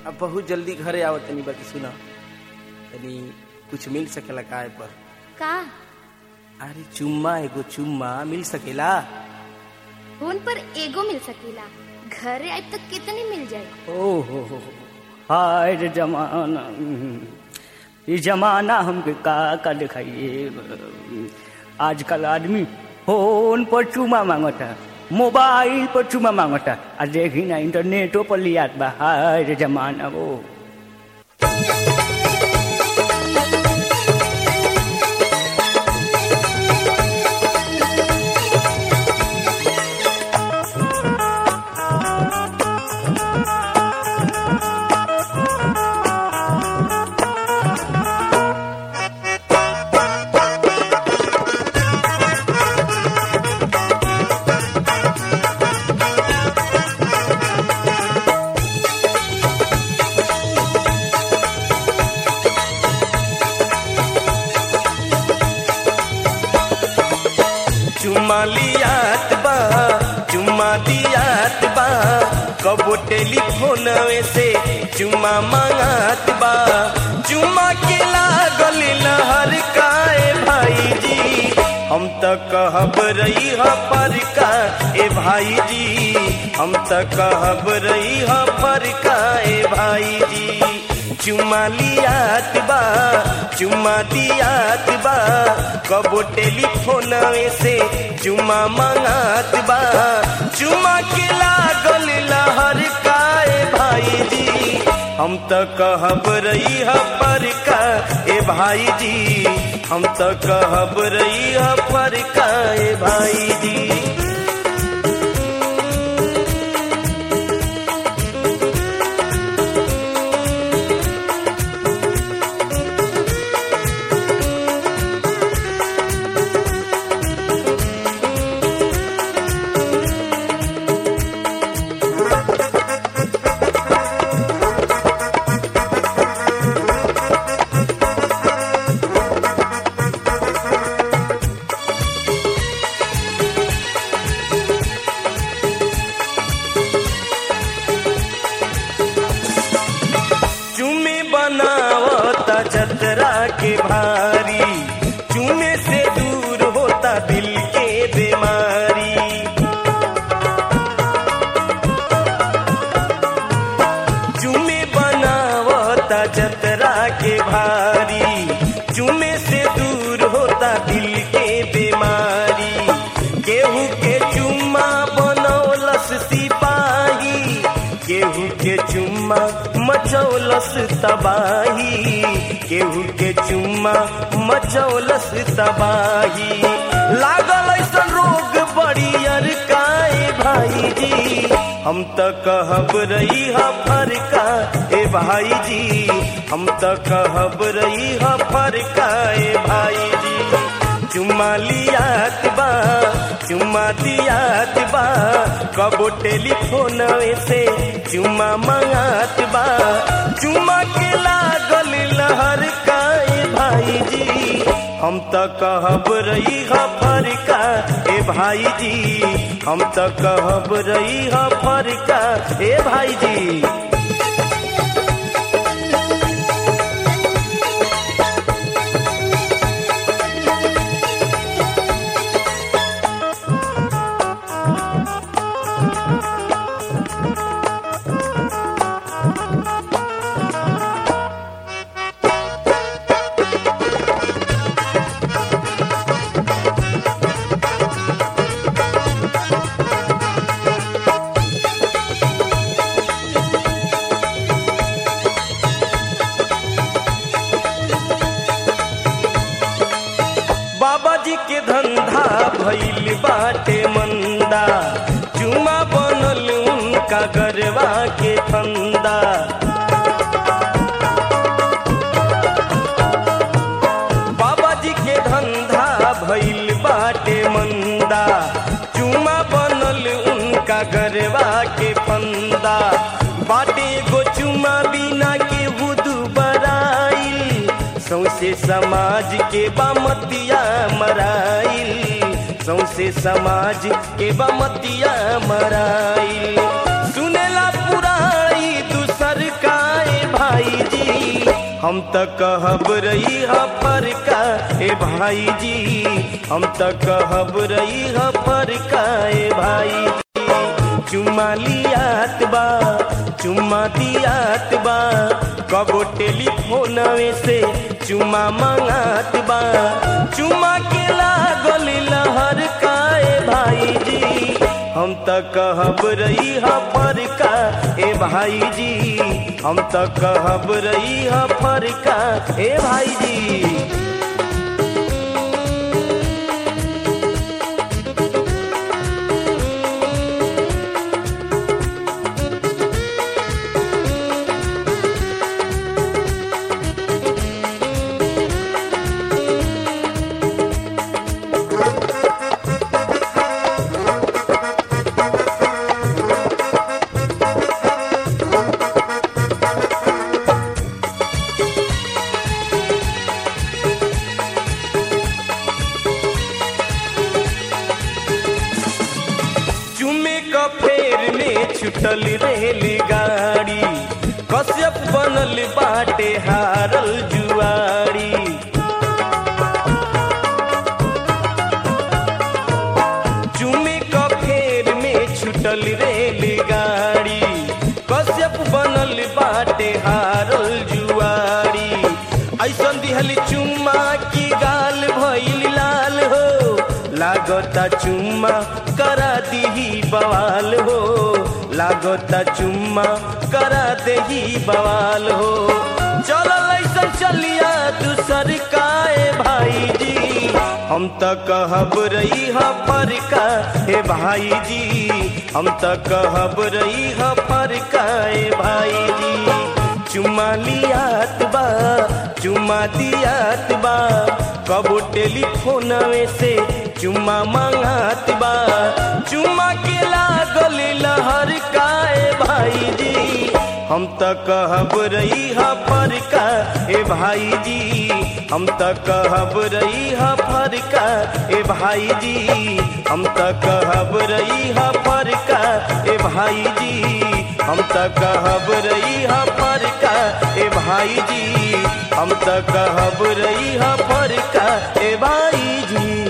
अब बहुत जल्दी घरे आओ तनी बाकी सुना तनी कुछ मिल सकेला काय पर का अरे चुम्मा एगो चुम्मा मिल सकेला फोन पर एगो मिल सकेला घरे आए तो कितनी मिल जाए ओ हो हो हो। हाय रे जमाना ये जमाना हमके का का दिखाइए आजकल आदमी फोन पर चुमा मांगता मोबाइल पर चुमा मांगता आ देखी ना इंटरनेटो पर लियात बा हाय रे जमाना वो चुम्मा लियात बा चुम्मा दियात बा कबो टेलीफोन से चुम्मा मांगात बा चुम्मा के लागल लहर काए भाई जी हम त कहब रही ह पर का ए भाई जी हम त कहब रही ह पर का ए भाई जी चुम्मा लियात बा चुम्मा दियात बा कबो टेलीफोन से चुम्मा मांगात बा चुम्मा के लागल लहर काए भाई जी हम त कहब रही ह पर का ए भाई जी हम त कहब रही ह पर का ए भाई जी चुमे बनावता जतरा के भारी चुमे से दूर होता दिल के बीमारी चुमे बनावता जतरा के भारी चुमे से दूर होता दिल के बीमारी केहू के चुम्मा बनौलस सिपाही केहू के चुम्मा मचौलस तबाही केहू के चुम्मा मचौलस तबाही लागल ऐसन रोग बड़ियर काए भाई जी हम त कहब रही ह फरका ए भाई जी हम त कहब रही ह फरका ए भाई जी चुम्मा लियात बा चुम्मा दियात बा कबो टेलीफोन से चुम्मा मंगात बा चुम्मा के लागल लहर काए भाई जी हम त कहब रही ह फरका ए भाई जी हम त कहब रही ह फरका ए भाई जी बाबा जी के धंधा भइल बाटे मंदा चुमा बनल उनका गरवा के फंदा बाबा जी के धंधा भइल बाटे मंदा चुमा बनल उनका गरवा के फंदा बाटे गो चुमा बिना के बुदू बराइल सौसे समाज के बामतिया मराइल सौसे समाज के बमतिया मराइल सुनेला पुराई दूसर का हम त कहब रही ह फरका ए भाई जी हम त कहब रही ह फरका ए भाई जी चुम्मा लियात बा चुम्मा दियात बा कबो टेलीफोनवे से चुम्मा मंगात बा चुम्मा के लागल लहर काए भाई जी हम त कहब रही ह फरका ए भाई जी हम त कहब रही ह फरका ए भाई जी चुमे क फेर में छुटल रेलगाड़ी कश्यप बनल बाटे हारल जुआरी चुमे क फेर में छुटल रेलगाड़ी कश्यप बनल बाटे हारल जुआरी ऐसन दिहल चुम्मा की गाल भइल लाल हो लागता चुम्मा करा दीही बवाल हो लागता चुम्मा करा देही बवाल हो चलल ऐसन चलिया दूसर काए भाई जी हम त कहब रही ह फरका हे भाई जी हम त कहब रही ह फरका ए भाई जी चुम्मा लियात बा चुम्मा दियात बा कबो टेलीफोनवे से चुम्मा मांगात बा चुम्मा के लागल लहर काए भाई जी हम त कहब रही ह फरका ए भाई जी हम त कहब रही ह फरका ए भाई जी हम त कहब रही ह फरका ए भाई जी हम त कहब रही ह फरका ए भाई जी हम त कहब रही ह फरका ए भाई जी